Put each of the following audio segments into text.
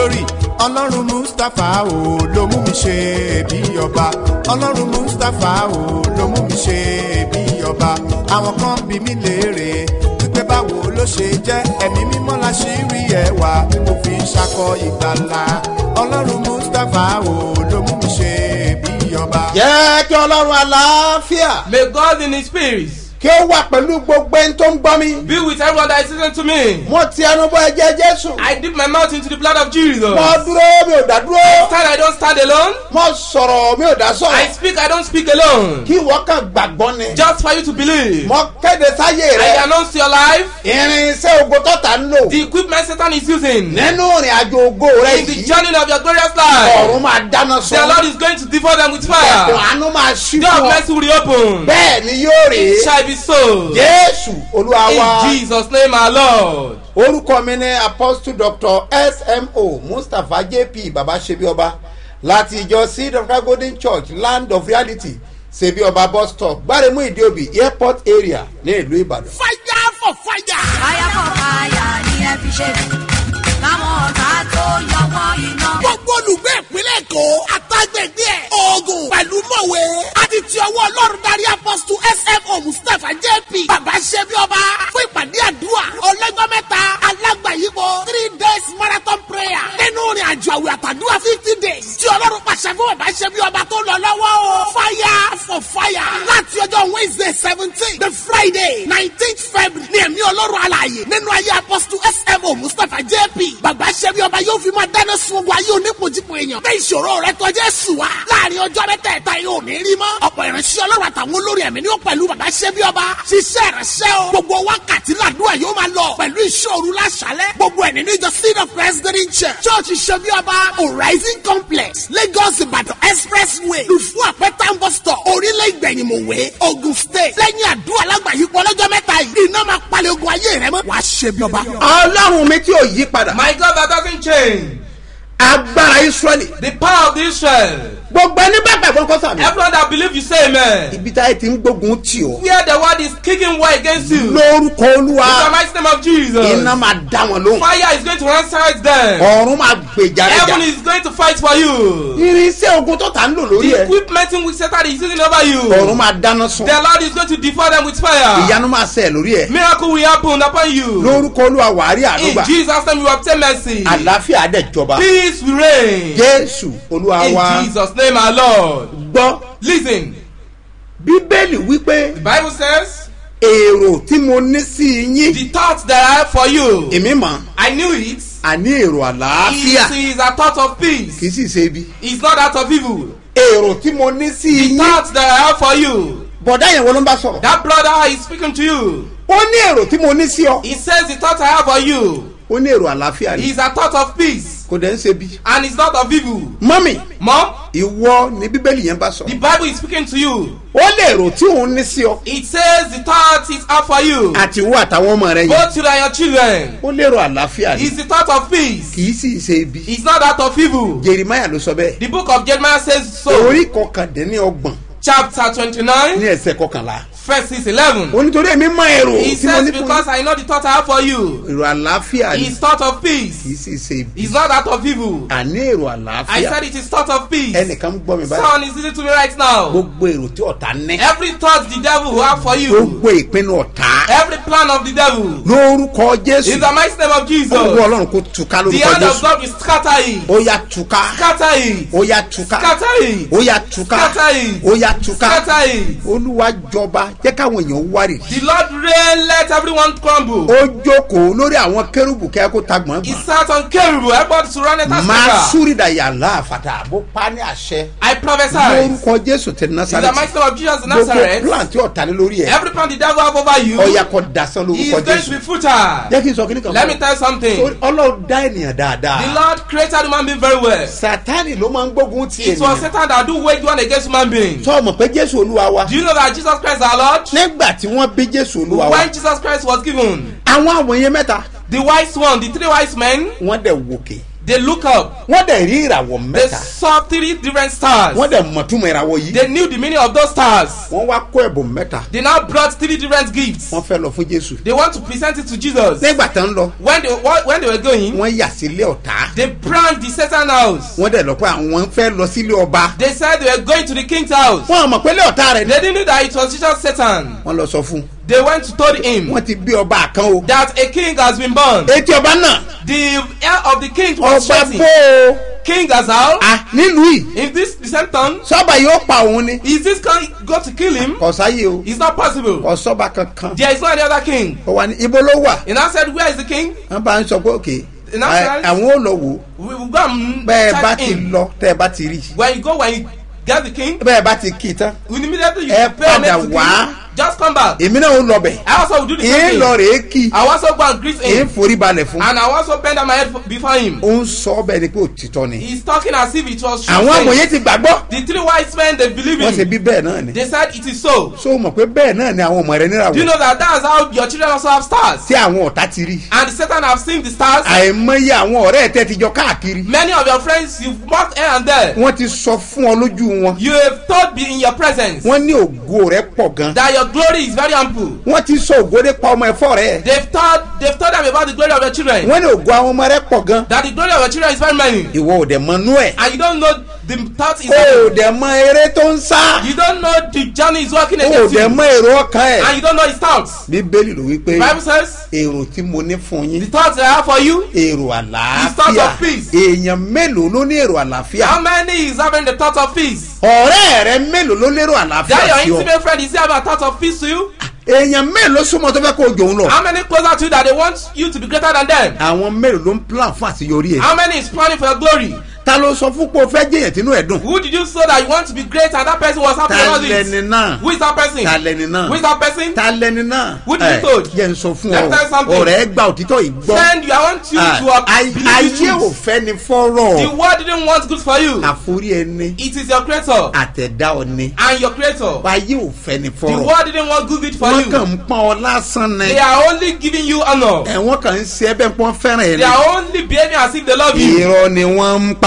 glory ọlọ́run mustapha o ló mú mi ṣe bí ọba ọlọ́run mustapha o ló mú mi ṣe bí ọba àwọn kan bí mi léèrè wípé báwo ló ṣe jẹ́ ẹ̀mí mímọ́ la ṣì rí ẹwà tí mo fi ń ṣakọ ìgbàlà ọlọ́run mustapha o ló mú mi ṣe bí ọba. jẹ́ kí ọlọ́run àlàáfíà May God in His spirit kí ó wà pẹ̀lú gbogbo ẹni tó ń gbọ́ mi. be with everyone that is listening to me. mo ti ẹnu bọ ẹ̀jẹ̀ jésù. I dip my mouth into the blood of Jesus. mo dúró mi ò dá dúró. Stand, I don't stand alone. mo sọ̀rọ̀ mi ò dá I sọ̀rọ̀. speak, I don't speak alone. kí ìwọ kan gbàgbọ́ ni. Just for you to believe. mo kéde sáyé I rẹ. announce to your life irinṣẹ́ ogun tọ́ta ń lò. the equipment Satan is using nínú ìrìn àjò ogo rẹ in the yìí. journey of your glorious life. ọ̀run máa dáná The sọ. Lord is going to devour them with ẹ̀kùn fire. àánú máa ṣí God fún ọ. bless you will open. bẹ́ẹ̀ ni yóò rè It é. shall be so. jésù olúwa wa. In Jesus' name, our Lord. orúkọ mi ní apostle doctor smo mustapha jp baba sebioba láti ìjọ seed of God golden church land of reality sebioba bus stop gbáremú ìdíòbí airport area ní ìlú ìbàdàn. fire for fire. fire for fire ni ẹ fi ṣe káwọn ọ̀tá tó yọ wọ́n iná. gbogbo olùgbé ìpínlẹ̀ èkó àtàgbègbè ẹ̀ oògùn pẹ̀lú mọ̀wé àti ti ọwọ́ ọlọ́run darí apọ́sítù smo mustapha jp bàbá ṣẹ́bi ọba fún ìpàdé àdúrà ọlọ́jọ́ mẹ́ta alágbàyípo three days marathon prayer nínú ìrìn àjò àwẹ̀ àtàdúrà fifty days tí ọlọ́run pàṣẹ fún bàbá ṣẹ́bi ọba tó lọ lọ́wọ́ o fire for fire láti ọjọ́ wednesday seventeen the friday nineteenth february ní ẹ̀mí ọlọ́run alààyè nínú ayé apọ́sítù smo mustapha jp bàbá ṣẹ́bi ọba yóò fi máa dáná sun ogun ayé onípojípo èèyàn bẹ́ẹ̀ ìṣòro rẹ tọ́jú ẹ̀sùn wa láàrin ọjọ́ mẹ́tẹ̀ẹ̀ta yóò ní rí mọ́ ọ̀pọ̀ ìránṣẹ́ ọlọ́run àtàwọn olórí ẹ̀mí ni ó pẹ̀lú bàbá ṣẹ́bi ọba ṣiṣẹ́ ìránṣẹ́ o gbogbo wákàtí làdúrà yóò máa lọ pẹ̀lú ìṣòro láṣálẹ̀ gbogbo ẹ̀ nínú ìjọ seed of president church church ṣẹ́bi ọba horizon complex lagos ìbàdàn expressway lùfú àpẹtàn bus stop orílẹ̀ ìgbẹ̀yìnmọ̀wé ogun state lẹ́yìn àdúrà lágbàáyípo ọlọ́jọ́ mẹ́ta yìí iná máa palẹ̀ ogun ayé rẹ mọ́ wàá ṣẹ́bi ọba. ọlọ́run mi tí ò yí padà My God that doesn't change. agbára israẹli The power of Israel. gbogbo ẹni bá gbàgbọ́ kọ́ sàmì. Everyone that believe you say amen. ibi táyé ti ń gbógun tì ọ́ Where the word is kicking war against you. lórúkọ In the olúwa mighty name of Jesus. iná máa dá wọn lóhùn Fire is going to answer them. ọ̀run máa gbèjà rẹ̀ Heaven jà is going to fight for you. irinṣẹ́ ogun tọ́ta ń lò lórí The ẹ̀ equipment in which Satan is using over you. ọ̀run máa dáná sun The Lord is going to devour them with fire. ìyanu máa ṣẹ̀ lórí ẹ̀ Miracle will happen upon you. lórúkọ olúwa wàárí In àdúgbà Jesus' name you obtain mercy. àlàáfíà àdẹ̀jọba Peace will reign. jésù olúwa wa In Jesus' name our Lord. gbọ́ Listen, bíbélì wípé the Bible says, èrò tí mo ní sí yín The thoughts that I have for you, èmi mọ̀ I knew it. àní èrò àlàáfíà It is a thought of peace. kì í sì ṣe ibi It's not that of evil. èrò tí mo ní sí The yín thoughts that I have for you, bọ̀dá yẹn wo ló ń bá sọ̀rọ̀ that brother is speaking to you. ó ní èrò tí mo ní sí ọ He says the thought I have for you ó ní èrò àlàáfíà ni is a thought of peace kò dẹ̀ ń ṣe bí. and it's not of evil. mọ́mì Mom, ìwọ ni bíbélì yẹn bá the sọ̀rọ̀ Bible is speaking to you. ó lè èrò tí òun ní sí ọ It says the thought is out for you. àti ìwọ àtàwọn ọmọ rẹ yẹn Both you and your children. ó lérò àlàáfíà ni It's the thought of peace. kì í sì ṣe ibi It's not that of evil. jeremiah ló sọ bẹ́ẹ̀ The book of Jeremiah says so. orí kọkàndínlọ́gbọ̀n Chapter twenty-nine, ní ẹsẹ̀ kọkànlá verse six eleven. onítorí èmi mọ èrò He tí mo says ní fún because I know the thought I have for you. èrò àlàáfíà ni It's thought of kì í peace. sì ṣe ibi It's not that of evil. àní èrò I àlàáfíà said it is thought of peace. ẹnìkan ń gbọ́ mi báyìí Someone is listening to me right now. gbogbo èrò tí ọ̀tá ní Every thought the devil will have for you. gbogbo ìpinnu ọ̀tá Every plan of the devil. lórúkọ jésù In the mighty name of gbogbo Jesus. ọlọ́run kò túká The lórúkọ hand of jésù God will scatter it. ó yá túká Scatter it. ó yá túká Scatter it. ó yá túká Scatter it. ó yá túká Scatter it. olúwa jọba jẹ́ káwọn èèyàn wárì The Lord reign, let everyone crumble. ó jókòó lórí àwọn kérúbù kẹ́ kó ta He gbọ̀ngbọ̀n sat on Kerubu, everybody surrounded us. máa súrìdà yàrá àfàtà bó pa ní àṣẹ I prophesy. lórúkọ jésù tẹ In the násàrẹ́tì mighty name of Jesus of gbogbo Nazareth. plan tí ọ̀tá ní lórí ẹ̀ Every plan the devil have over you. ọ̀yà kọ dasán He is lórúkọ going to jésù be futile. jẹ́ kí n sọ kíní kan Let me fún tell you something. ọ ọlọ́run dá ènìyàn The dáadáa Lord created human being very well. sátani ló máa ń gbógun ti It was ènìyàn Satan that do wage one against human beings. sọ mọ̀ pé jésù olúwa wa Do you know that Jesus Christ our Lord? nígbà tí wọ́n bí jésù olúwa wa When Jesus Christ was given, àwọn àwòye mẹ́ta the wise one, the three wise men, wọ́n dẹ̀ wòkè They look up. wọ́n dẹ̀ rí ìràwọ̀ They mẹ́ta saw three different stars. wọ́n dẹ̀ mọ̀túmọ̀ ìràwọ̀ yìí They knew the meaning of those stars. wọ́n wá kó ẹ̀bùn mẹ́ta They now brought three different gifts. wọ́n fẹ́ lọ fún jésù They want to present it to Jesus. nígbà tán lọ When they when they were going, wọ́n yà sílé ọ̀tá they brand the Satan house. wọ́n dẹ̀ lọ pé àwọn fẹ́ lọ sílé ọba They said they were going to the king's house. wọ́n àmọ̀ pé lé ọ̀tá rẹ̀ ni They didn't know that it was just Satan. wọ́n lọ sọ fún un They went to told him wọ́n ti bí ọba kan o that a king has been born. etí ọba náà The heir of the king was ọba shouting. bó o King Azal, à nílùú yìí in this the same town, sọ́ba yóò pa òun ni is this king going to kill him? kọ̀sáyé o It's not possible. kọ̀sọ́ba kankan There is no any other king. ó wà ní ibo ló wà He now said, Where is the king? wọ́n bá ń sọ pé òkè In Nazareth? àwọn ò lọ wò ó We will go and bẹ́ẹ̀ bá check ti him. lọ tẹ́ ẹ bá ti rí When you go, when you get the king, bẹ́ẹ̀ bá ti kì í tán immediately you Ẹ pay homage padà to the wá. king. Just come back. èmi náà ó lọ bẹ̀ I also will do the èé same lọ thing. rèé kì í I also go and greet èé him. forí balẹ̀ fún And I also bend down my head before him. ó ń sọ bẹ́ẹ̀ ni pé òtítọ́ ni He's talking as if it was true. àwọn saying. amòye ti gbàgbọ́ The three wise men they believe wọ́n ṣe in. bí bẹ́ẹ̀ náà ni They said it is so. so mọ̀ pé bẹ́ẹ̀ náà ni àwọn ọmọ rẹ Do you níràwọ̀ know that that's how your children also have stars? tí àwọn ọ̀tá ti rí And Satan have seen the stars. àìmọye àwọn ọ̀rẹ́ ẹ̀ tẹ́ ti jọ káàkiri Many of your friends you've mocked here and there. wọ́n ti sọ fún ọ lójú wọn You have thought be in your presence wọ́n ní ògo rẹ pọ̀ gan that your glory is very ample. wọ́n ti sọ ògo rẹ pa ọmọ ẹ̀fọ́ rẹ They've told they've told them about the glory of your children. wọ́n ní ògo àwọn ọmọ rẹ pọ̀ gan That the glory of your children is very many. ìwọ ò dẹ̀ mọ nú ẹ̀ And you don't know the thought is o ò dẹ̀ mọ eré tó ń sá you don't know the journey is working o ò against dẹ̀ you. mọ èrò ọkàn ẹ̀ And you don't know his thoughts. bíbélì ló wí pé The Bible says èrò tí mo ní fún the yín thoughts I have for you. èrò His thoughts àlàáfíà of peace. èèyàn mélòó ló ní èrò àlàáfíà How many is having the thought of peace? ọ̀rẹ́ rẹ mélòó ló lérò That àlàáfíà your sí ọ intimate friend is having a thought of peace to you? èèyàn mélòó súnmọ́ tó fẹ́ kó o jòun lọ How many closer to you that they want you to be greater than them? àwọn mélòó ló ń plan fún àṣeyọrí ẹ̀ How many is planning for your glory? ta ló sọ fún pé o fẹ́ jẹ́yàn tínú ẹ̀ dùn Who did you say that you want to be great and that person was happy ta about lẹni it? náà Who is that person? ta lẹni náà Who is that person? ta lẹni náà Who did you Ẹ, told? jẹ́ n sọ fún Let me tell you ọ something. ọ̀rẹ́ gba òtítọ́ yìí gbọ́ Friend, you I want you Ah, to uh, ay- believe the ayé ò truth. fẹ́ ni fọ́rọ̀ The world didn't want good for you. àforí ẹni It is your creator àtẹ̀dá ọni and your creator. ayé ò fẹ́ ni The fọ́rọ̀ world didn't want good for wọ́n kàn you. ń pọ́n ọ lásán ni They are only giving you honor. ẹ̀wọ̀n kàn ń ṣe ẹbẹ̀ pọ́n fẹ́ràn ẹ̀ They ni are only behaving as if they love you. irọ́ ni wọ́n ń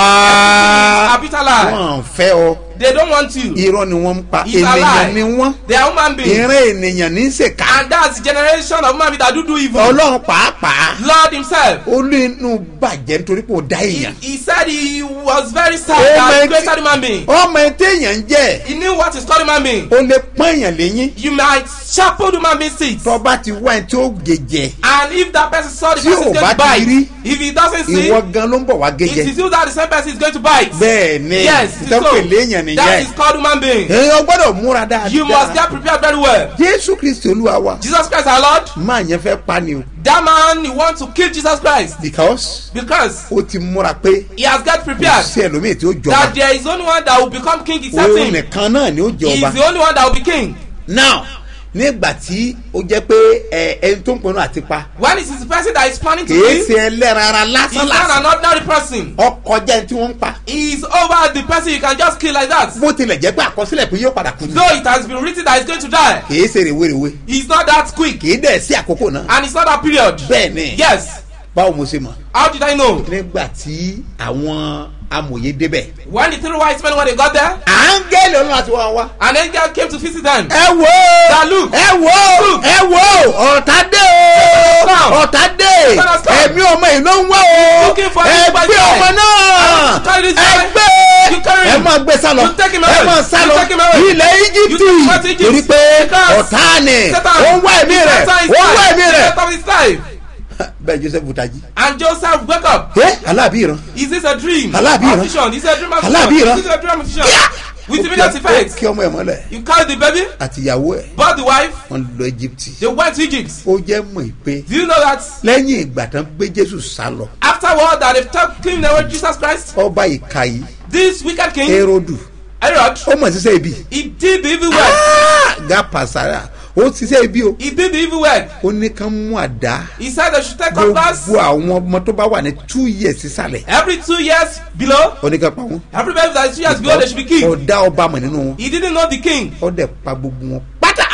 pa A bitter lie. wọ́n fẹ́ ọ They don't want you. irọ́ ni wọ́n ń pa It's a ènìyàn lie. ni wọ́n They are human beings. ìran ènìyàn ní í ṣèkà And that's the generation of human beings that do do evil. ọlọ́run pàápàá Lord himself. ó lé inú bàjẹ́ nítorí pé ó dá He, èèyàn he said he was very sad Oh that my he created human being. ọmọ ẹ téèyàn ń jẹ́ He knew what is called human being. ó lè pọ́n èèyàn léyìn You might sharpen human being seeds. tọ́ba ti wá ẹ tí ó gèjè And if that person saw the Tí person ò is going bá to ti bite, rí, if he doesn't see, ìwọ gan ló ń bọ̀ wá it gèjè is you that the same person is going to bite. bẹ́ẹ̀ ni Yes, it is ìtọ́pẹ̀ léèyàn so. That nìyẹn is called human being. èèyàn gbọ́dọ̀ múra You must dáadáa get prepared very well. jésù kristi olúwa wa Jesus Christ our Lord, máa yẹn fẹ́ pa ni o that man he want to kill Jesus Christ because because ó ti múra pé he has got kò prepared sí ẹlòmíì tí ó jọba that there is only one that will become king òun except him. nìkan náà ni ó He is jọba the only one that will be king. now nígbà tí ó jẹ́ pé ẹ ẹni tó ń pinnu àti pa When it is the person that is planning to kìí kill, ṣe ẹlẹ́ran ara he is lásán not lásán an ordinary person. ọkọjá ẹni tí wọ́n ń pa He is over the person you can just kill like that. bó tilẹ̀ jẹ́ pé àkọsílẹ̀ pé yóò padà kú ni Though it has been written that he is going to die, kìí ṣe rèwerèwe he is not that quick kìí dẹ̀ sí àkókò náà and it's not that period. bẹ́ẹ̀ ni Yes. báwo mo ṣe mọ̀ How did I know? nígbà tí àwọn amòye débẹ̀ When the three wise men when they got there, áńgẹ́lì ọlọ́run àti wọn wá. an angel came to visit them. ẹ wo Now look. ẹ wo Look. ẹ wo ọ̀tá dé o Come. ọ̀tá dé Let us come. ẹ̀mí ọmọ yìí ló ń wá o Looking for ẹ this by gbé side. ọmọ náà You carry this ẹ guy. gbé You carry ẹ him. máa gbé sálọ You take him ẹ away. máa You sálọ take him away. ilẹ̀ You íjíbítì take him to Egypt. torí pé Because ọ̀tá ni Satan, ó ń wá ẹ̀mí rẹ̀ Satan is ó ń wá life. ẹ̀mí rẹ̀ Satan is life. bẹ́ẹ̀ joseph butaji And Joseph wake up. ẹ aláàbí ìran Is this a dream? Aláàbí Or ìran. vision? Is it a dream of Aláàbí vision? ìran. Is it a dream of vision? Kíá! With Ó immediate kí- ó effect. kí ọmọ ẹ̀ mọ́lẹ̀ You carry the baby, àti ìyàwó ẹ̀ bought the wife, wọ́n lọ egypt they went to Egypt. ó jẹ́ mọ̀ pé Do you know that lẹ́yìn ìgbà tán gbé jésù sá lọ afterward that they've taken away Jesus Christ, ọba ìka yìí this wicked king, erodu Herod, ó mọ̀ sísẹ́ ibi he did the evil work. ga pasara ó sísẹ́ ibi o He did the evil work. ó ní kán mú àdá He said they should take cutlass gbogbo àwọn ọmọ tó bá wà ní two years sísàlẹ̀ every two years below. ó ní ká pa wọn Every baby that is two years below, they should be killed. ọ̀dá ọba mọ̀ nínú wọn He didn't know the king. ó dẹ̀ pa gbogbo wọn pátá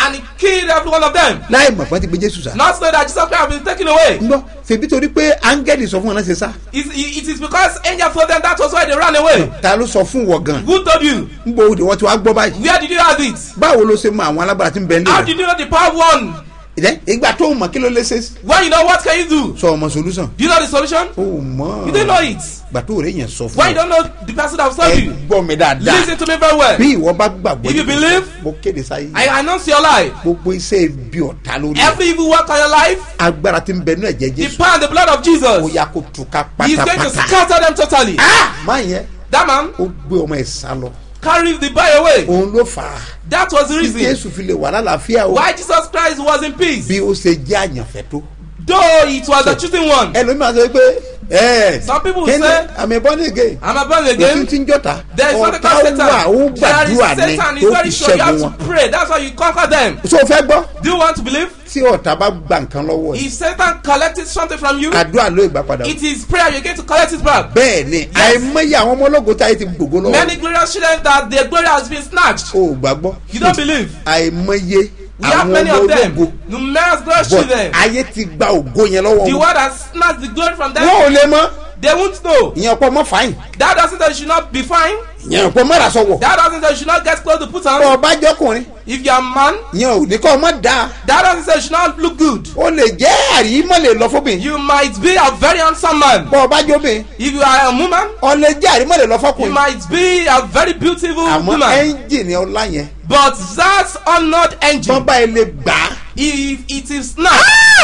and he killed every one of them. láì mọ̀ pé ti gbé jésù sá. Not knowing that Jesus Christ has been taken away. ń gbọ́ ṣèbí torí pé áńgẹ́lì sọ fún wọn náà ṣe sá. It, it is because angel told them that was why they ran away. ta ló sọ fún wọ gan. Who told you? ń bo òde wọn ti wá gbọ́ báyìí. Where did you have it? báwo ló ṣe mọ àwọn alágbára tí ń bẹ How nílẹ̀. did you know the power of one? ìdẹ́ ìgbà tó mọ̀ kí ló lé ṣe. When you know what can you do? sọ ọmọ solution. Do you know the solution? o mọ̀. You didn't know it. ìgbà tó rẹ̀ yẹn sọ When fún you don't know the person that told ẹ you, gbọ́ mi dáadáa. listen to me very well. bí ìwọ bá gbàgbọ́ If you believe, mo kéde sáyé. I announce your life. gbogbo iṣẹ́ bí ọ̀tá lórí ẹ̀. Every evil work on your life, agbára tí ń bẹ nínú ẹ̀jẹ̀ the jésù. power and the blood of ó Jesus, yà kó túká He's going to pátápátá. scatter them totally. má yẹn That man ó gbé ọmọ ẹ̀ sá lọ. carried the boy away. òun ló fà á. That was the tí reason jésù fi lè wà lálàáfíà o. why Jesus Christ was in peace. bí ó ṣe jẹ́ àyànfẹ́ tó. Though it was the choosing one. ẹlòmíràn sọ pé ẹ Some people kíni say- àmì born again. I'm a born òfin again. tí ń jọta. There is something ọ̀tá called wà Satan. ó There is gbàdúrà ní Satan. It's tó very fi sure you have ṣẹ́gun to wọn. pray. That's how you conquer them. so o fẹ́ gbọ́ Do you want to believe? tí ọ̀tá bá gba nǹkan lọ́wọ́ ẹ̀ If Satan collected something from you, àdúrà ló ìgbà padà. it is prayer you're going to collect it back. bẹ́ẹ̀ ni àìmọye àwọn ọmọ ológo táyé ti gbogbo lọ́wọ́. Many glorious children that their glory has been snatched. o ò gbàgbọ́. You don't believe? àìmọye We have àwọn many ọmọ of them. ológo. Numerous glorious but children. ayé ti gba ògo yẹn lọ́wọ́ The wọn. word has snatched the glory from them. wọn ò lè mọ They won't know. ìyẹn ọ̀pọ̀ mọ́ fàáyìn That doesn't say you should not be fine. ìyẹn ọ̀pọ̀ mọ́ rasọ̀wọ̀. That doesn't say you should not get clothes to put on. bọ́ ọba jọkùnrin If you're a man, ìyẹn ò ní kọ́ ọmọ dáa. that doesn't say you should not look good. o lè jẹ́ àrímọ́ lè lọ fóbìn. You might be a very handsome man. bọ́ ọba jóbìn If you are a woman, ọ lè jẹ́ àrímọ́ lè lọ you fọkùnrin. might be a very beautiful àmọ́ woman. ẹ́ńjìnì ọlá yẹn But that honored engine, bọ́n bá ilé gbà á if it is not,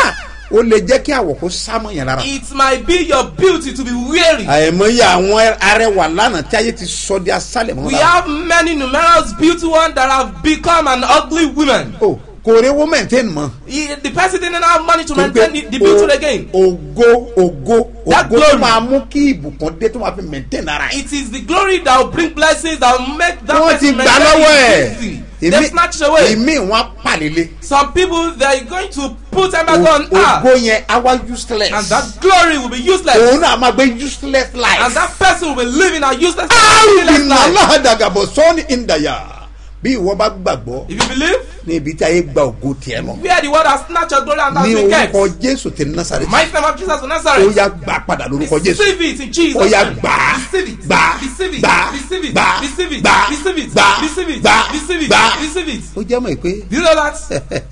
ó lè jẹ́ kí àwọ̀ kó sámọ̀ yẹn lára. it might be your beauty to be weary. àìmọye àwọn arẹwà lánàá tí ayé ti sọ di asálẹ̀ mọ́ We lára. have many numerous beauty ones that have become an ugly woman. o kò rí owó maintain mọ́. He- The person didn't have money to Torí pé maintain the, the beauty o- again. ògo ògo That ògo tó glory. máa mú kí ìbùkún dé tó máa fi maintain ara ẹ̀. It is the glory that will bring blessings that will make that wọ́n ti person gbà lọ́wọ́ ẹ̀. busy. They snatch it away. ìmí wọn á pàlélé. Some people they are going to put embargo on her, ògo yẹn á wá useless. and that glory will be useless. òun náà máa gbé useless life. And that person will be living a useless, àrùn useless life. aláhàdàgàbọ̀ sọ́ọ́ni ìdàyà bí ìwọ bá gbàgbọ́ If you believe, ní ibi tí ayé gba ògo tiẹ̀ lọ. where the word has snatched your glory and has ní been kept. orúkọ jésù ti násàrè. Mighty name of Jesus of ó Nazareth. yá gbà padà lórúkọ jésù. Receive it in Jesus' ó yá name. gbà á Receive it. gbà á Receive it. gbà á Receive it. gbà á Receive it. gbà á Receive it. gbà á Receive it. gbà á Receive it. gbà á. Receive it. ó jẹ́ mọ̀ pé Do you know that?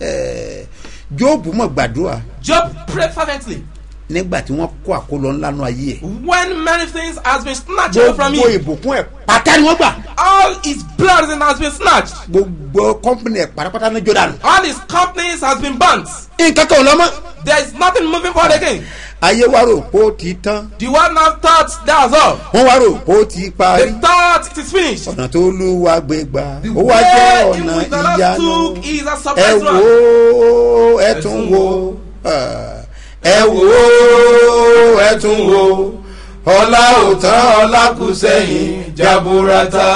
jóòbù mọ̀ gbàdúrà Job prayed fervently. nígbà tí wọ́n kó àkólọ ńlá nù ayé ẹ̀. When many things has been snatched away from gbogbo him, ìbùkún ẹ̀ pátá ni wọ́n gbà. all his blessing has been snatched. gbogbo kọ́mpìnì ẹ̀ pátápátá ní jordan. All his companies has been burnt. nǹkan kan ò lọ́mọ́. There is nothing moving forward again. ayé wa rò pé ó ti tán. The one now thought that was all. wọ́n wá rò pé ó ti They parí. thought it is finished. ọ̀nà tó lù wá gbé gbà. The ó wá jẹ́ way in ọ̀nà which the Lord ìyanu. took is a ẹ surprise wò one. ó ẹ tún wò ó. ẹ wò ó ẹ tún wò ó. ọlá ò tán ọlá kù sẹ́yìn jaburata.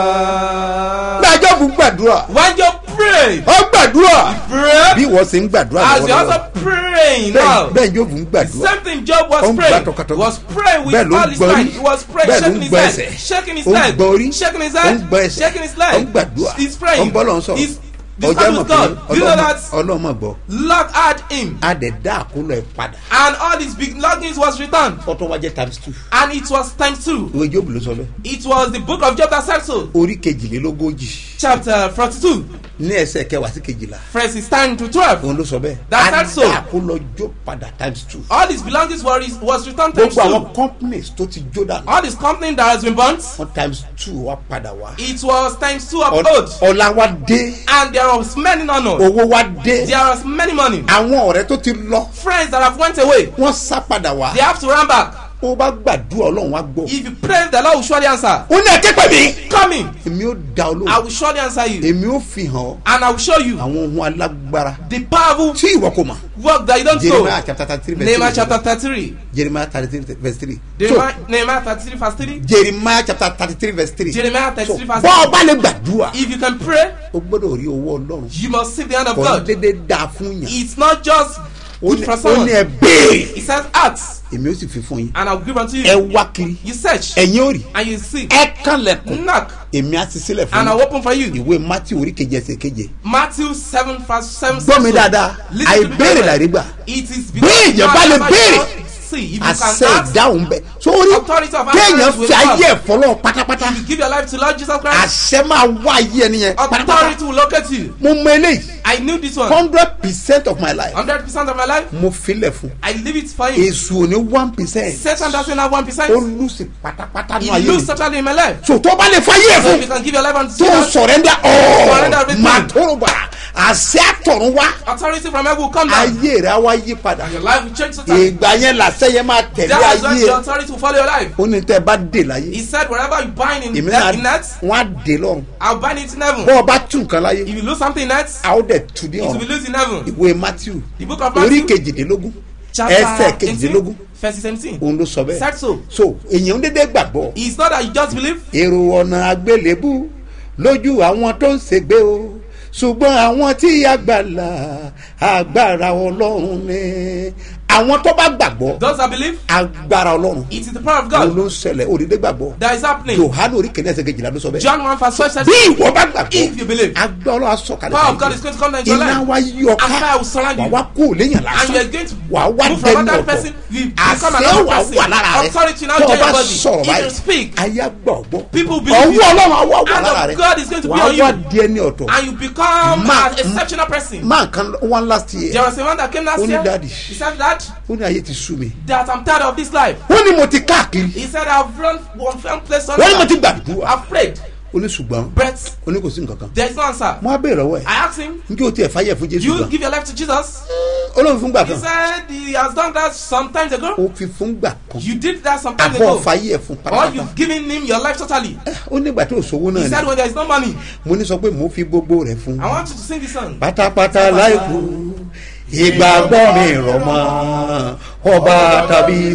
gbàjọ́ fún gbàdúrà. When you pray, ó gbàdúrà. pray bí wọ́n ṣe ń gbàdúrà as you lọ́wọ́lọ́wọ́. also praying bẹ́ẹ̀ now. bẹ́ẹ̀ yóò fún gbàdúrà. Same thing Job Ó was ń gbà praying. tọkàtọkà. He was praying with Bẹ́ẹ̀ ló ń all his gbọ́ might. orí. He was praying, Bẹ́ẹ̀ ló shaking ń his gbọ́ head, ẹsẹ̀. shaking his Ó ń head, gbọ́ orí. shaking his Ó ń head, gbọ́ ẹsẹ̀. shaking his Ó ń leg. gbàdúrà. He's Ó praying. ń bọ́ lọ́n sọ̀rọ̀. He's ọjọ́ discussing mọ̀ with pé God. Do you know that? ọlọ́mọ gbọ́. Lord had him, a dẹ̀ dá àkólọ ẹ̀ padà. and all his big longings was returned, fọ́tọ̀ wájẹ́ times two. and it was times two. ìwé jóòbù ló sọ bẹ́ẹ̀. It was the book of Job that said so, orí kejìlélógójì chapter forty-two, ní ẹsẹ̀ kẹwàá sí kejìlá. verses ten to twelve. òun ló sọ bẹ́ẹ̀. That a said so. dá àkólọ jó padà times two. All his belongings were was returned times gbogbo àwọn two. companies tó ti jó dànù. All his company that has been burnt, wọ́n times two wá padà wá. it was times two of Ọ- gold, ọlá wa dé. and there was many honor. owó wa dé. There was many money. àwọn ọ̀rẹ́ tó ti lọ. Friends that have went away, wọ́n sá padà wá. they have to run back. ó bá gbàdúrà ọlọ́run wá gbọ́. If you pray, the Lord will surely answer. ó ní ẹ̀kẹ́ pẹ̀ mí. Come in, èmi ó da I olóhùn. will surely answer you, èmi ó fi hàn ọ́ and I will show you àwọn ohun alágbára the powerful tí ìwọ kò mọ̀. work that you don't jeremiah know. chapter thirty three verse Nehemiah three. chapter thirty-three. jeremiah thirty three verse three. Nehemiah Nehemiah thirty-three verse three. jeremiah chapter thirty three verse three. Jeremiah so thirty-three verse bọ́ three. ọba lè gbàdúrà. If you can pray, o gbọ́dọ̀ rí owó ọlọ́run. you must see the hand of kò ní God. dédé dáa fún yàn. It's not just ó good ní for ó someone. ní ẹ béèrè. He says, ask èmi ó sì fi fún yín and I will give unto ẹ you. wá kiri You search ẹ̀yin ò rí and you seek. ẹ kànlẹ̀kùn Knock èmi á ti sílẹ̀ fún and I will yín open for you. ìwé mátí orí keje ẹsẹ̀ keje Matthew seven verse seven. gbọ́ mi says so. dáadáa Listen to me àìbéèrè very well. làrí gbà It is bí because èèyàn bá lè man béèrè cannot see if you can àṣẹ ask ìdáhùn bẹ sórí Authority of kéèyàn answers will fi ayé come. ẹ̀ fọlọ́ pátápátá you give your life to Lord Jesus Christ. àṣẹ máa wá ayé ẹni yẹn pátápátá Authority will locate you. mo mọ eléyìí I knew this one. hundred percent of my life Hundred percent of my life. mo filẹ̀ fún I leave it for him. èso ní one percent Satan doesn't have one ó percent. lùsì pátápátá He nù ayé lose mi totally in my life. so tó bá lè fa ayé ẹ̀ So if fún you can give your life unto tó Jesus, sọ̀rẹ́ndà Surrender ọ̀ọ́ everything. máa tóró bá àṣẹ àtọ̀run wá authority from heaven will come down. ayé rẹ̀ á wá yí padà And your life will change totally. ìgbà yẹn làṣẹ yẹn máa tẹ̀lé That is when ayé the ẹ̀ authority will follow your life. ó ní tẹ́ ẹ bá dè láyé He said, wherever you bind in, èmi that, in náà earth, wọ́n á dè lọ́run I'll bind it in heaven. bọ́ ọ bá tún nǹkan láyé If you lose something in earth, a ó dẹ̀ tù ní it will be ọ̀run loose in heaven. ìwé matthew The book of orí Matthew, kejìdínlógún ẹsẹ̀ chapter kejìdínlógún 18, verse 17. òun ló sọ bẹ́ẹ̀ Said so. so èèyàn ń dédé gbàgbọ́ It's not that you just believe. èrò ọ̀nà àgbélébú lójú àwọn tó ń ṣègbè o ṣùgbọ́n àwọn tí àgbàlá agbára ọlọ́run ni àwọn tó bá gbàgbọ́ Those that believe, agbára ọlọ́run it is the power of òun ló God ń ṣẹlẹ̀ òdìdé gbàgbọ́ that is happening. yohane orí kìíní ẹsẹ̀ kejìlá ló sọ bẹ́ẹ̀ John 1 verse 12 says, bí ìwọ bá gbàgbọ́ If you believe, agbára ọlọ́run asọ̀kalẹ̀ power of God is going to come down into your iná life. wa yí ọ And ká fire will surround wà you. wá kó léyìn And you are lásán going to wà wá move from dẹnu another ọ̀tọ̀ person. You become àṣẹ another wà person. wà lára rẹ Authority now tó o join bá your body. sọ̀rọ̀ If you báyìí speak, ayé gbọ̀ gbọ́ people believe ọwọ́ you. ọlọ́run á wà wà Hand lára of rẹ God is going to be wà on wá you. di ẹni ọ̀tọ̀ And you become Ma- an exceptional person. máa kan one last year There was a man that came last Only year. daddy. He said that ó ní ayé ti sú mi that I'm tired of this life. ó ní mo ti káàkiri He said I've run one one place to ó ní mo ti another. gbàdúrà I've prayed, ó ní ṣùgbọ́n but ó ní kò sí nǹkan kan there is no answer. mo á bèèrè lọ́wọ́ ẹ̀ I asked him, njẹ́ o tiẹ̀ fàyẹ̀ fún jésù "You gan give your life to Jesus?" ó lóun fún gbà He kan said he has done that some time ago. ó fi fún gbà kan You did that some time àbọ̀ ago. fàyẹ̀ fún Or pátápátá you've given him your life totally. ó nígbà tí ò sówó He náà said ni when there is no money, mo ní sọ pé mo fi gbogbo rẹ̀ fún I want you to sing this song. pátápátá láìkú ìgbàgbọ́ mi rọ̀ mọ́ ọba tàbí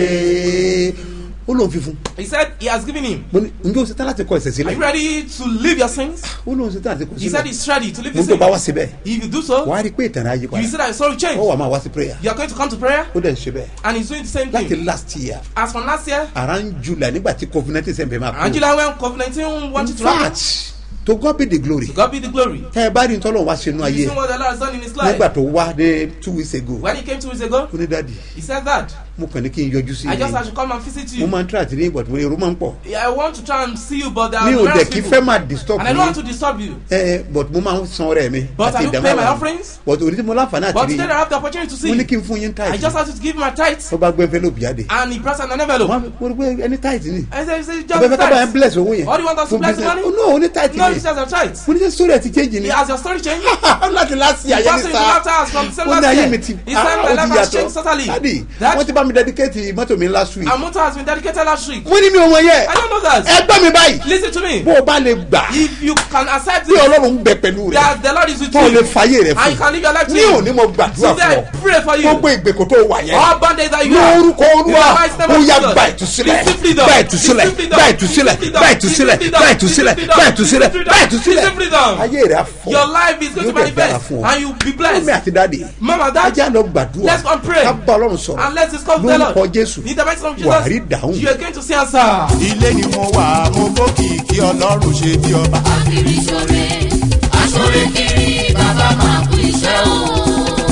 sáyé ó lóun fi fún He said he has given him. mo ní njẹ́ o ṣetán láti kọ ẹ̀sẹ̀ Are sílẹ̀ you ready to leave your sins? ó lóun ṣetán láti kọ He said sílẹ̀ he's ready to leave mo the ní tó bá wá sin. síbẹ̀ If you do so, wàá rí i pé ìtàn ayé you padà see that your soul will change. ó wà máa wá sí prayer You are going to come to prayer, ó dẹ̀ ń ṣe bẹ́ẹ̀ and he's doing the same láti thing. last year As from last year, around july nígbà tí covid nineteen sẹ́ńpẹ̀ máa kú Angela when COVID 19 wanted in to happen, fact to God be the glory to God be the glory. tẹ́ ẹ bá rí ntọ́lọ́ wá sínú You ayé see what the Lord has done in his life. nígbà tó wá ní two weeks ago When he came two weeks ago, ó ní dáàdi he said that. mo kàn ní kí n yọjú sí I just i had to come and visit mo you. máa ń try àti ní ìbọ̀tí mo èrò máa ń pọ̀ Yeah, I want to try and see you, but there are mi ò dẹ̀ numerous kí people. fẹ́ máa disturb And I don't want to mi disturb you. ẹ but mo máa ń san ọrẹ mi But I do pay my offerings. but òní tí mo láǹfààní But àti today I rí have the opportunity to see mo ní you. kí n fún yín I tight just had to give my tithe. ó bá gbé envelope jáde And he brought an envelope. mo rò pé ẹni tight ni I said, he said, ọbẹ̀ fẹ́ just ká bá yẹn tithe. bless owó yẹn What do you want us to fún bless the business money? oh no ó ní tight No, ni he says a tithe. mo ní sẹ́ sórí ẹ̀ ti change ni He has your story changed. láti láti The ayé person ní you sá left us from the same ó ní last ayé year. mi ti He said ah, my ó life ti has yàtọ̀ changed totally. dadi That- wọ́n ti bá mi dedicate mọ́tò mi last week And motor has been dedicated last week. mo ní mi ò mọ yẹ I don't know that. ẹgbẹ́ mi báyìí Listen to me. bó o bá lè gbà If you can accept bí it, ọlọ́run ń bẹ pẹ̀lú rẹ̀ that the Lord is with tó o lè you. fàyè rẹ̀ And you fún can live your life to ní him. òní mo gbàdúrà Today fún I pray for ọ you. gbogbo ìgbèkùn tó wà yẹn All bondage that you have. lórúkọ In olúwa the mighty name ó of yá Jesus. gba ìtúsílẹ̀ Receive freedom. gba ìtúsílẹ̀ Receive freedom. gba ìtúsílẹ̀ Receive gba ìtúsílẹ̀ freedom. gba ìtúsílẹ̀ Receive gba ìtúsílẹ̀ freedom. gba ìtúsílẹ̀ Receive freedom. ayé rẹ̀ á fọ́ Your life is going to Yóò dẹ̀ dára manifest. fún ọ. And you be mọ́mí blessed. àti dáàdì Mama, dad, ajá lọ gbàdúrà let's go and pray. ká bá ọlọ́run sọ̀rọ̀ And let's discuss the Lord. lórúkọ jésù In the mighty name of wà á rí Jesus, dáhùn. you are going to see answer. ilé ni mo wà mo bókìkí ọlọ́run ṣe bí ọba. kiri ṣore aṣore kiri bàbá máa kú iṣẹ́ o.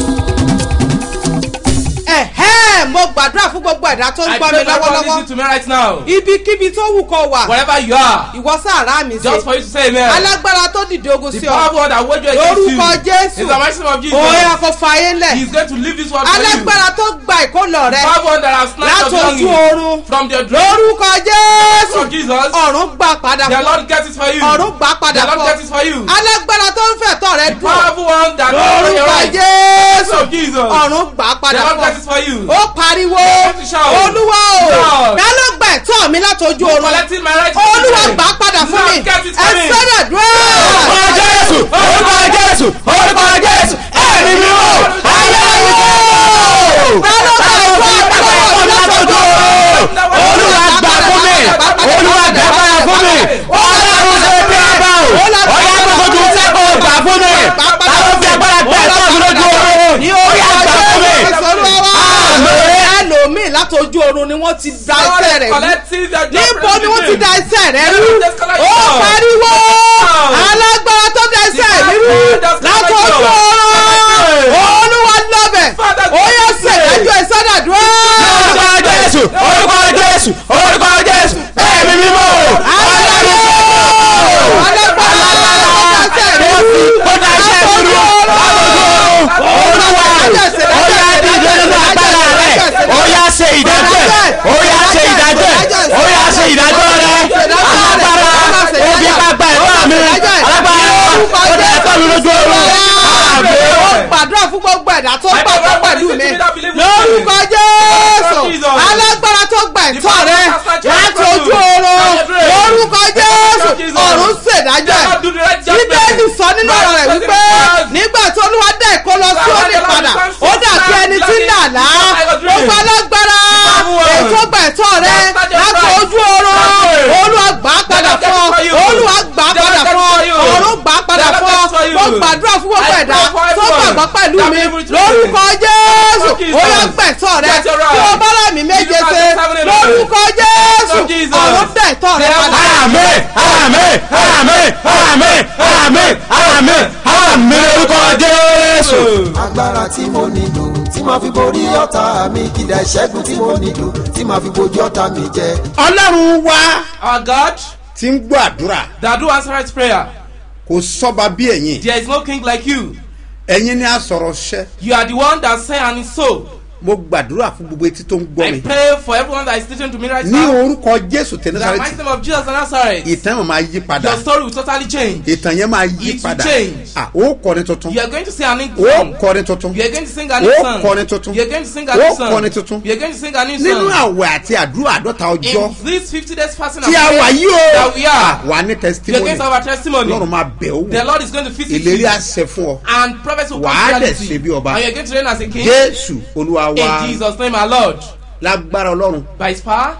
ẹ̀hẹ́ mo gbàdúrà fún gbogbo ẹ̀dá tó ń I gbọ́ mi pray for God lọ́wọ́lọ́wọ́ listen to me right now. ibikíbi tó wù kó wà Wherever you are, ìwọ sàrà mi just for ṣe you to say amen. alágbára tó dìde ogun The sí ọ powerful one that wage you against you. lórúkọ jésù In the mighty name of Jesus. òun yà kó fàyè lẹ̀ He is going to leave this world for you. alágbára tó gba ìkólọ rẹ Powerful one that has snatched láti your ojú belonging oorun from the dream lórúkọ jésù of Jesus. ọ̀run gbà padà The fún Lord gets it for you. ọ̀run gbà padà The Lord fún gets it for you. alágbára tó ń fẹ̀tọ́ rẹ dùn Powerful one that knows your lórúkọ right. jésù of Jesus. ọ̀run gbà The padà Lord fún gets it for you. ó pariwo to shout. olúwa o Shout. ta ló gba ẹ̀tọ́ mi láti ojú oorun Collecting my right. olúwa gbà padà fún mi Lord gets it ẹ for me. sọ́dọ̀ dúró. orúkọ jésù orúkọ jésù orúkọ jésù ẹ̀mí mi ò ayé ayé ta ló gba ẹ̀tọ́ mi láti ojú oorun olúwa gbà fún mi olúwa gbà padà fún mi ọlọ́run ṣe bí ọba o ọlọ́run kò tún sẹ́kọ̀ọ́ gbà fún mi àwọn fi agbára tẹ̀ ẹ̀tọ́ mi lójú oorun ní ó yà orúkọ gbà fún mi jésù olúwa wá ẹlòmíì láti látọjú oorun ni wọ́n ti da God iṣẹ́ is rẹ̀ rú collecting their job níbo ni wọ́n ti from da the iṣẹ́ rẹ̀ Where rú is this collection? ó pariwo Now. alágbára tó da iṣẹ́ The mi rú Father does látọjú collection. oorun olúwa lọ́bẹ̀ Father ó yẹ does ṣèdájọ́ ìsọdàdúrà orúkọ jésù orúkọ jésù orúkọ jésù ẹ̀mí mímọ́ alágbára alágbára tó da iṣẹ́ mi rú ó dá iṣẹ́ mi rú olúwa ó yá dídé nínú agbára rẹ̀ ó yá ṣe ìdájọ́ ẹ̀ ó yá ṣe ìdájọ́ ẹ̀ ó yá ṣe ìdájọ́ rẹ̀ alágbára òbí bàbá ẹ̀fọ́ mi alágbára ó dá ẹ̀fọ́ mi lójú oorun àmì ó gbàdúrà fún gbogbo ẹ̀dá tó gbàgbọ́ pẹ̀lú mi lórúkọ jésù alágbára tó gba ẹ̀tọ́ rẹ láti ojú oorun lórúkọ jésù ọ̀run ṣèdájọ́ ẹ̀ bíbélì sọ nínú ọ̀rọ̀ rẹ̀ wípé nígbà tí olúwa dá ẹ̀kọ́ lọ sí òní padà ó dàbí ẹni tí ń dàlá gbogbo alágbára ètò gba ẹ̀tọ́ rẹ láti ojú oorun olúwa gbà á padà fún ọ olúwa gbà á padà fún ọ ọ̀run gbà á padà fún ọ mo gbàdúrà fún gbogbo ẹ̀dá tó gbàgbọ́ pẹ̀lú mi lórúkọ jésù ó yọ gbẹ̀tọ́ rẹ tí o bá rà mí méje ṣe lórúkọ jésù ọ̀run gbẹ̀tọ́ rẹ padà. àmì àmì àmì àmì àmì àmì àmì orúkọ jésù. agbára tí mo nílò tí màá fi borí ọ̀tá mi kìdá ìṣẹ́gun tí mo nílò tí màá fi bojú ọ̀tá mi jẹ. ọlọ́run wá Our God ti ń gbọ́ àdúrà that do answer prayer. kò sọ́ba bí ẹ̀yin There is no king like you. ẹ̀yin ni a sọ̀rọ̀ ṣẹ́ You are the one that say and is so. mo gbàdúrà fún gbogbo etí tó ń gbọ́ I mi pray for everyone that is listening to me right ní now. orúkọ jésù In the mighty tẹnusárẹ́tì name of Jesus of Nazareth. ìtàn yẹn máa yí padà Your story will totally change. ìtàn yẹn máa yí It will padà change. Ah, ó kọrin tuntun You are going to sing a new ó song. kọrin tuntun You are going to sing a new ó song. kọrin tuntun You are going to sing a ó new song. kọrin tuntun You are going to sing a new nínú song. àwẹ̀ àti àdúrà àdọ́ta ọjọ́ In this 50 days fasting tí a wà yí o that we are. wà ní You are testimony going to have a testimony. lọ́run máa bẹ̀ ó The wò Lord is going to visit ìlérí you. àṣẹ fún ọ And prophets will come Wàá to dẹ̀ reality. ṣe bí ọba. And you are going to reign as a king. jésù olúwa wa In Jesus' name, our Lord. lágbára ọlọ́run By his power,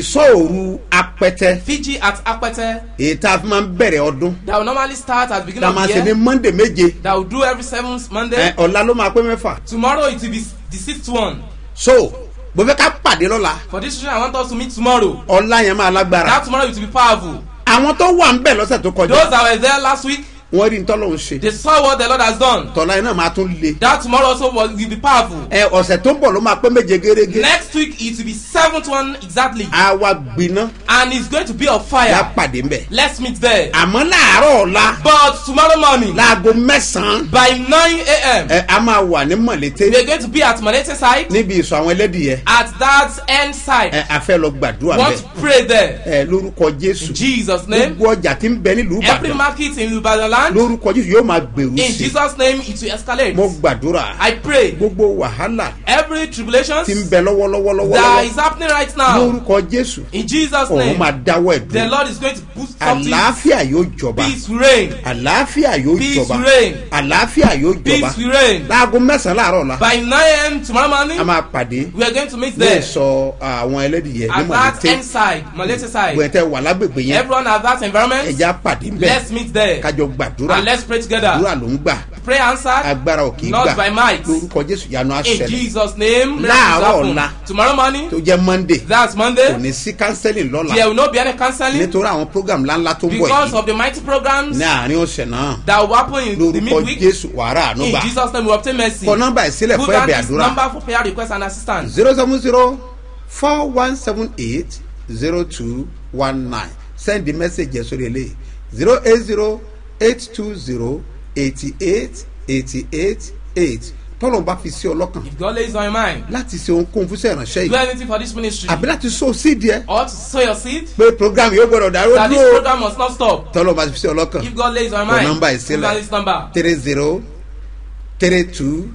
ìsọ̀rù apẹtẹ Fiji at Akpete èyí tá a fi máa ń bẹ̀rẹ̀ ọdún that will normally start at the beginning tá a of máa the ṣe ní year. monday méje That will do every seventh Monday. ẹ, ọ̀la ló máa pé mẹ́fà Tomorrow it will be the sixth one. so mo fẹ́ ká pàdé lọ́la For this reason, I want us to meet tomorrow. ọ̀la yẹn máa lágbára That tomorrow it will be powerful. àwọn tó wà ń bẹ̀ lọ́sẹ̀ tó Those kọjá that were there last week, wọ́n rí ntọ́lọ́hún ṣe they saw what the Lord has done. tọ́lá yẹn náà máa tún le That tomorrow also will will be powerful. ẹ ọ̀sẹ̀ tó ń bọ̀ ló máa pé méje gérégé Next week it will be seventh one exactly. a wá gbiná And it's going to be on yá fire. pàdé ńbẹ̀ Let's meet there. àmọ́ láàárọ̀ ọ̀la But tomorrow morning, láago mẹ́sàn-án by 9 a.m., ẹ a máa wà ní mọ̀lété we are going to be at Malete side, níbi ìsọ̀ àwọn ẹlẹ́dìyẹ at that end ẹ side. a fẹ́ lọ gbàdúrà Want bẹ́ẹ̀ to pray there. ẹ lórúkọ jésù In Jesus' name. gbogbo ọjà tí ń bẹ nílùú Every ìbàdàn market in Ibadan land, lórúkọ jésù yóò máa gbèrú in sí Jesus' name, it will escalate. mo gbàdúrà I pray gbogbo wàhálà every tribulation tí ń bẹ lọ́wọ́lọ́wọ́ that lọ́wọ́lọ́wọ́ is happening right now, lórúkọ jésù in Jesus' òun name, máa dáwọ́ ẹ̀ the dùn Lord is going to boost something. àlàáfíà yóò jọba Peace will reign. àlàáfíà yóò Peace jọba will reign. àlàáfíà yóò jọba Peace will reign. láago mẹ́sàn-án láàárọ̀ la By 9 a.m. tomorrow morning, a máa pàdé we are going to meet ní there. ìsọ̀ àwọn ẹlẹ́dìyẹ ní At that mọ̀lété end side, Malete side. gbẹ̀tẹ̀ wà lágbègbè yẹn Everyone at that environment, ẹja pàdé ńbẹ let's meet there. kájọ gbàdúrà And let's pray together. àdúrà ló ń gbà Pray answered. agbára ò kì í Not gbà by might. lórúkọ jésù yanu In àṣẹlẹ Jesus' name, Láàárọ̀ miracles ọ̀la. happen. Tomorrow morning, tó jẹ́ monday that's kò Monday. ní sí counseling lọ́la There will not be any counseling nítorí àwọn program ńláńlá tó ń bọ̀ because yìí of the mighty programs ní àárín ọ̀sẹ̀ náà that will happen in the lórúkọ midweek. jésù wàrà In ànúgbà Jesus' name, we obtain mercy. kọ nọ́mbà ìsílẹ̀ Put fún down ẹ̀bẹ̀ this àdúrà number for prayer request and assistance. zero seven zero four one seven eight zero two one nine send the message yẹn sórí eléyìí zero eight zero eight two zero eighty eight eighty eight eight tọ́lọ̀ bá fi sí ọlọ́kàn If God lays on your mind, láti ṣe ohunkóhun fún sẹ́yìn ránṣẹ́ do yìí anything for this ministry àbí láti so sídìí ẹ or to sow your seed, pé program yóò gbọdọ̀ dáró that this dúró program must not stop. tọ́lọ̀ bá fi sí ọlọ́kàn If God lays on your Your mind, number is put still down there. this number. three zero three two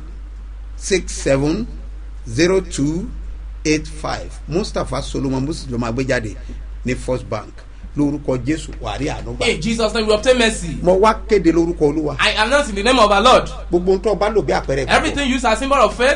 six seven zero two eight five mustapha solomon muslim ló máa gbé jáde ní first bank lórúkọ jésù wàrí ànúgbà In Jesus' name, we obtain mercy. mo wá kéde lórúkọ olúwa I announce in the name of our Lord. gbogbo ohun tó o bá lò bí àpẹẹrẹ ìgbàgbọ́ Everything used as symbol of faith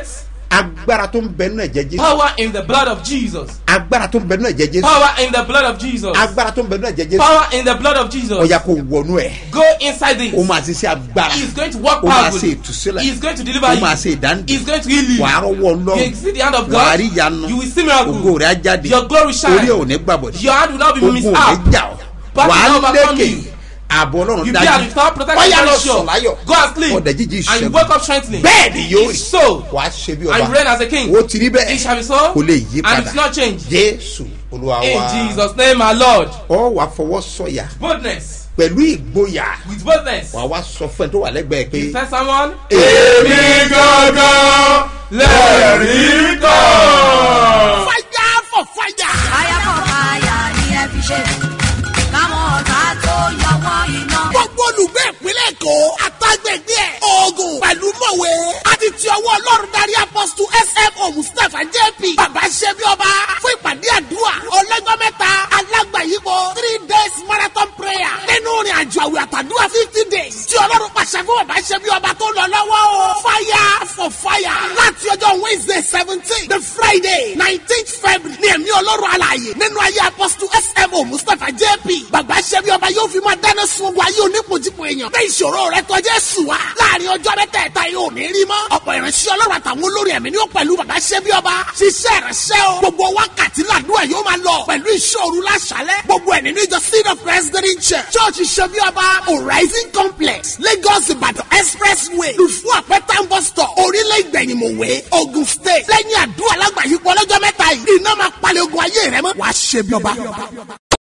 agbára tó ń bẹ nínú ẹ̀jẹ̀ jésù Power in the blood of Jesus. agbára tó ń bẹ nínú ẹ̀jẹ̀ jésù Power in the blood of Jesus. agbára tó ń bẹ nínú ẹ̀jẹ̀ jésù Power in the blood of Jesus. ọ̀yà kò wọnú ẹ̀ Go inside this. ó máa ṣiṣẹ́ agbára He is going to work ó máa ṣe powerfully. ìtúsílẹ̀ He is going to deliver ó you. máa ṣe ìdáǹdè He is going to heal you. wàá rọwọ́ You ọlọ́run see the hand of wàá God. rí ìyanu You will see miracle. ògo rẹ̀ á jáde Your glory shine. orí ẹ̀ ò ní gbàbọ̀dé Your hand will not be ogun ò missed ní out. jà ọ́ Battle wàá will not overcome lékè you. ààbò ọlọ́run You be dájú at without protection ọ̀yà lọ very sùn sure. láyọ̀ Go and sleep. ọ̀dẹ̀ jíjí And you ìṣẹ́gun wake up strengthening. bẹ́ẹ̀ ni yóò rí It's so. wàá ṣe bí And you reign ọba as a king. ó ti rí bẹ́ẹ̀ It shall be so. kò lè yí And padà it's not changed. jésù olúwa In wa Jesus' name, our Lord. ọ wà fọwọ́ sọ̀yà Boldness. pẹ̀lú ìgboyà With boldness. wà wá sọ fún ẹ tó wà lẹ́gbẹ̀ẹ́ pé You tell someone. èmi gangan lẹ́rìí kan. fire for fire. fire for fire ni ẹ fi ṣe káwọn ọ̀tá tó yọwọ́ iná. gbogbo olùgbé ìpínlẹ̀ èkó àtàgbègbè ẹ̀ oògùn pẹ̀lú mọ̀wé àti ti ọwọ́ ọlọ́run darí apọ́sítù smo mustapha jp bàbá ṣẹ́bi ọba fún ìpàdé àdúrà ọlọ́jọ́ mẹ́ta alágbàyípo three days marathon prayer nínú ìrìn àjò àwẹ̀ àtàdúrà fifty days tí ọlọ́run pàṣẹ fún bàbá ṣẹ́bi ọba tó lọ lọ́wọ́ o fire for fire láti ọjọ́ wednesday seventeen the friday nineteenth february ní ẹ̀mí ọlọ́run alààyè nínú ayé apọ́sítù smo mustapha jp bàbá ṣẹ́bi ọba yóò fi máa dáná sun ogun ayé onípojúpo èèyàn bẹ́ẹ̀ ìṣòro rẹ tọ́jú ẹ̀sùn wa láàrin ọjọ́ mẹ́tẹ̀ẹ̀ta yóò ní rí mọ́ ọ̀pọ̀ ìránṣẹ́ ọlọ́run àtàwọn olórí ẹ̀mí ni ó pẹ̀lú bàbá ṣẹ́bi ọba ṣiṣẹ́ ìránṣẹ́ o gbogbo wákàtí làdúrà yóò máa lọ pẹ̀lú ìṣòro láṣálẹ̀ gbogbo ẹ̀ nínú ìjọ seed of president church church ṣẹ́bi ọba horizon complex lagos ìbàdàn expressway lùfú àpẹtàn bus stop orílẹ̀ ìgbẹ̀yìnmọ̀wé ogun state lẹ́yìn àdúrà lágbàáyípo ọlọ́jọ́ mẹ́ta yìí iná máa palẹ̀ ogun ayé rẹ mọ́ wàá ṣẹ́bi ọba.